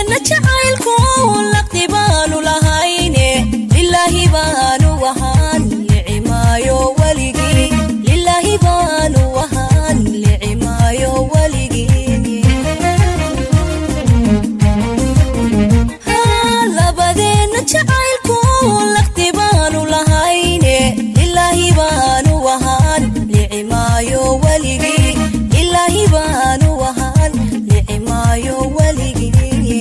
labadeenna jacaylku laqdi baanu lahayne lilaahi baanu ahaan licimaayo weligii lilaahi baanu ahaan licimaayo weligii labadeenna jacaylku laqdi baanu lahayne lilaahi baanu ahaan licimaayo weligii lilaahi baanu ahaan licimaayo weligii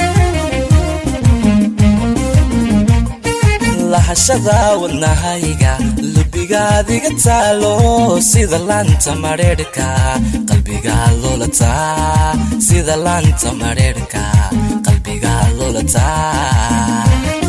lahashada wadnahayga lubigaadiga taalo sida laanta madheerhka qalbiga lulataa sida laanta madheerhka qalbiga lulataa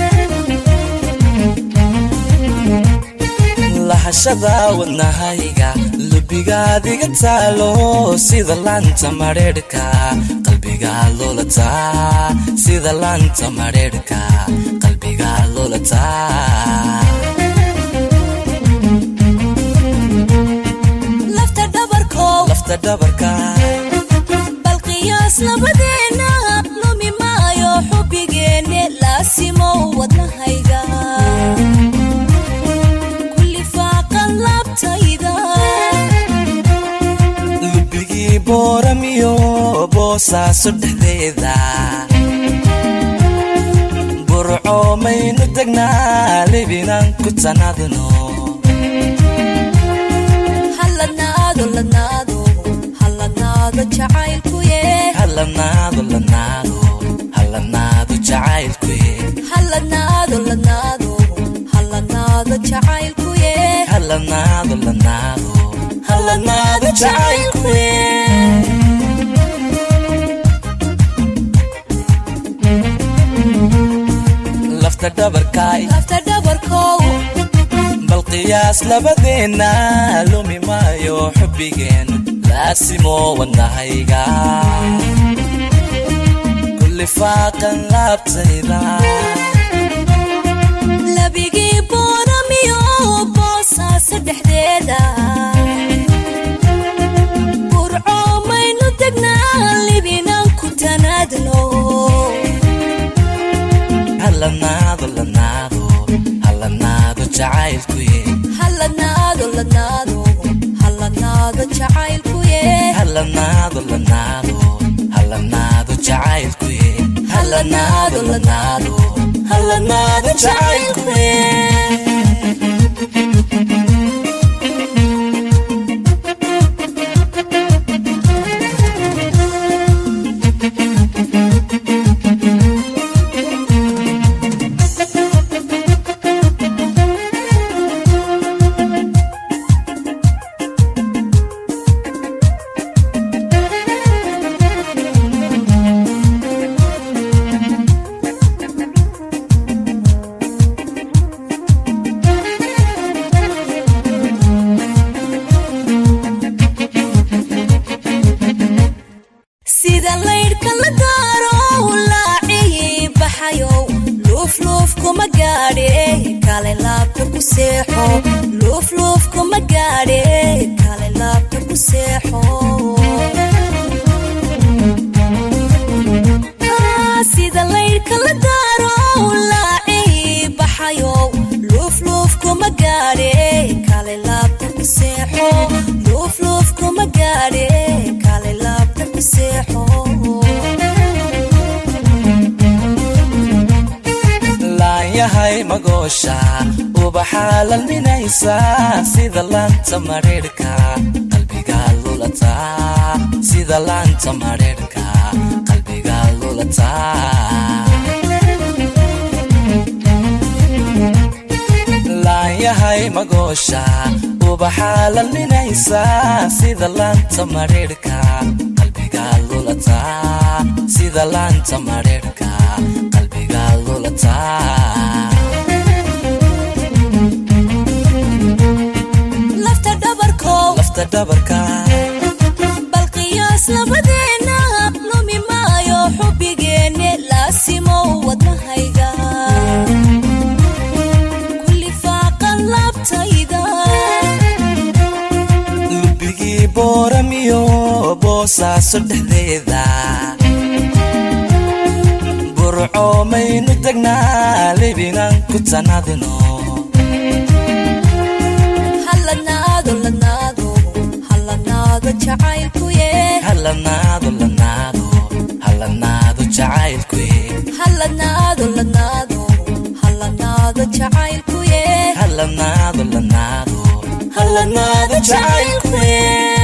lahashada wadnahayga lubigaadiga taalo sida laanta madheerhka qalbiga lulataa sida laanta madheerhka qalbiga lulataa lafta dhabarkow lafta dhabarka bal qiyaas labadeenna lumi maayo xubbigeenne laasimow wadnahayga kulli faaqan laabtayda lubigii booramiyo boosaaso dhexdeeda burco maynu degnaa libinaan ku tanadno halladnaado ladnaado halladnaado jacaylkuye halanaado lanaado halanaado jacaylkuye halladnaado ladnaado halladnaado jacaylkuye halanaado lanaado halanaado jacaylkuye lafta dhabarkaay lafta dhabarkow bal qiyaas labadeenna lumi maayo xubbigeen laasimo wadnahayga kulli faaqan laabtayda labigii booramiyo boosaasa dhexdeeda burco maynu degnaa libinaan ku tanaadno halanaado lanaado halanaado jacaylkuye halladnaado ladnaado halladnaado jacaylkuye halanaado lanaado halanaado jacaylkuye halanaado lanaado halanaado jacaylkuye sida laydhka la daaro laacii baxayow luufluuf kuma gaadhe kale laabta ku seexo luufluuf kuma gaadhe kale laabta ku seexo Ah, sida laydhka la daaro laacii baxayow luufluuf kuma gaadhe kale laabta ku seexo luufluuf kuma gaadhe kale laabta ku seexo laanyahay magoosha ubaxaa lalminaysa sida laanta madheerhka qalbiga lulataa sida laanta madheerhka qalbiga lulataa laanyahay magoosha ubaxaa lalminaysa sida laanta madheerhka qalbiga lulataa sida laanta madheerhka qalbiga lulataa lafta dhabarkow lafta dhabarka bal qiyaas labadeenna lumi maayo xubbigeenne laasimow wadnahayga kulli faaqan laabtayda lubigii booramiyo boosaaso dhexdeeda burco maynu degnaa libinan ku tanadino halanaado lanaado halanaado jacaylkuye halanaado lanaado halanaado jacaylkuye halanaado lanaado halanaado jacaylkuye halanaado lanaado halanaado jacaylkuye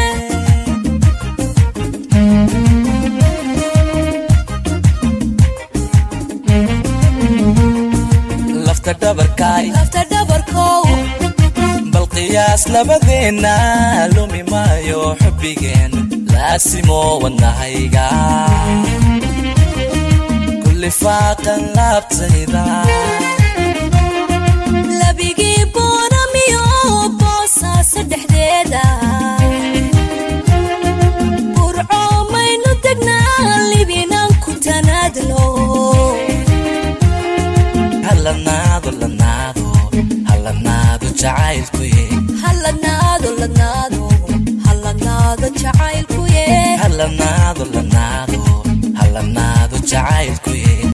lafta dhabarkaay lafta dhabarkow bal qiyaas labadeenna lumi maayo xubbigeen laasimo wadnahayga kulli faaqan laabtayda labigii boonamiyo boosaasa dhexdeeda burco maynu degnaa libinan ku tanaadlo halanaado lanaado halanaado jacaylkuye halanaado lanaado halanaado jacaylkuye halanaado lanaado halanaado jacaylkuye